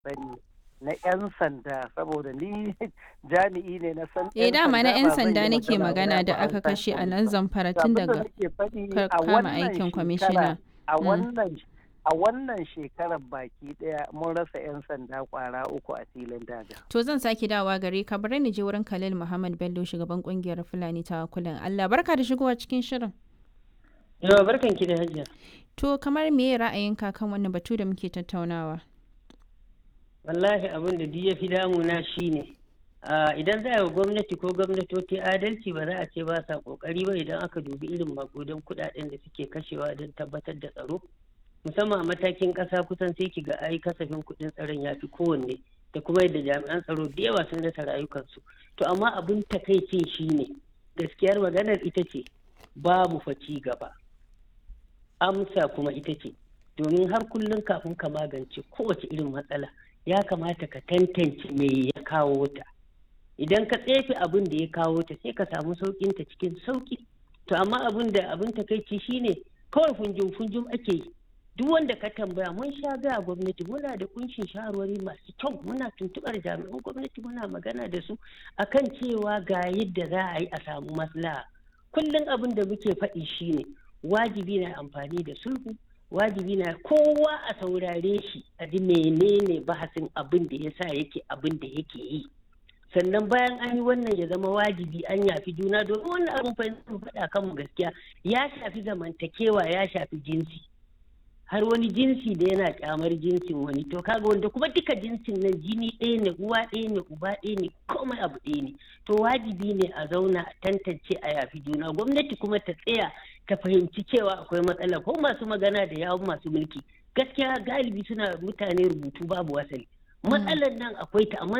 sani na 'yan sanda saboda ni jami'i ne na san Eh dama na 'yan ba zan sanda yi nake magana da ba aka an san kashe a police nan ba. zamfara To tun abin da daga nake faɗi ka a kama wannan aikin shekara- kwamishina. a Mm. wannan a wannan shekarar baki daya mun rasa 'yan sanda kwara uku a filin daga To zan sake dawa gare ka bari ni je wurin Khalil Muhammad Bello shugaban kungiyar Fulani ta kulan Allah barka da shigowa cikin shirin. Yawa barkan ki da hajiya. To kamar me ra'ayinka kan wannan batu da muke tattaunawa? Wallahi abin da duk ya fi damuna shi ne. Idan za a yi wa gwamnati ko gwamnatoci adalci ba za a ce ba sa kokari ba idan aka dubi irin makudan kudaden da suke kashewa don tabbatar da tsaro. Musamman a matakin ƙasa kusan sai ki ga ai kasafin kuɗin tsaron ya fi kowanne da kuma yadda jami'an tsaro da yawa sun rasa rayukansu. To amma abin takaicin shi ne gaskiyar maganar ita ce babu fa ci gaba. Amsa kuma ita ce domin har kullum kafin ka magance kowace irin matsala ya kamata ka tantance me ya kawo ta idan ka tsefe abin da ya kawo ta sai ka samu saukin ta cikin sauki to amma abin da abin takaici shine kawai funjum funjum ake yi duk wanda ka tambaya mun sha gaya gwamnati muna da kunshin shawarwari masu kyau muna tuntubar jami'an gwamnati muna magana da su akan cewa ga yadda za a yi a samu maslaha kullum abin da muke faɗi shine wajibi na amfani da sulhu wajibi na kowa a saurare shi a ji menene bahasin abin da ya sa yake abin da yake yi sannan bayan an yi wannan ya zama wajibi an yafi juna domin wannan abin fa mu faɗa kanmu gaskiya ya shafi zamantakewa ya shafi jinsi har wani jinsi da yana kyamar jinsin wani to kaga wanda kuma duka jinsin nan jini ɗaya ne uwa ɗaya ne uba ɗaya ne komai abu ɗaya ne to wajibi ne a zauna a tantance a yafi juna gwamnati kuma ta tsaya ta fahimci cewa akwai matsala ko masu magana da yawon masu mulki gaskiya galibi suna mutane rubutu babu wasali matsalar nan akwai ta amma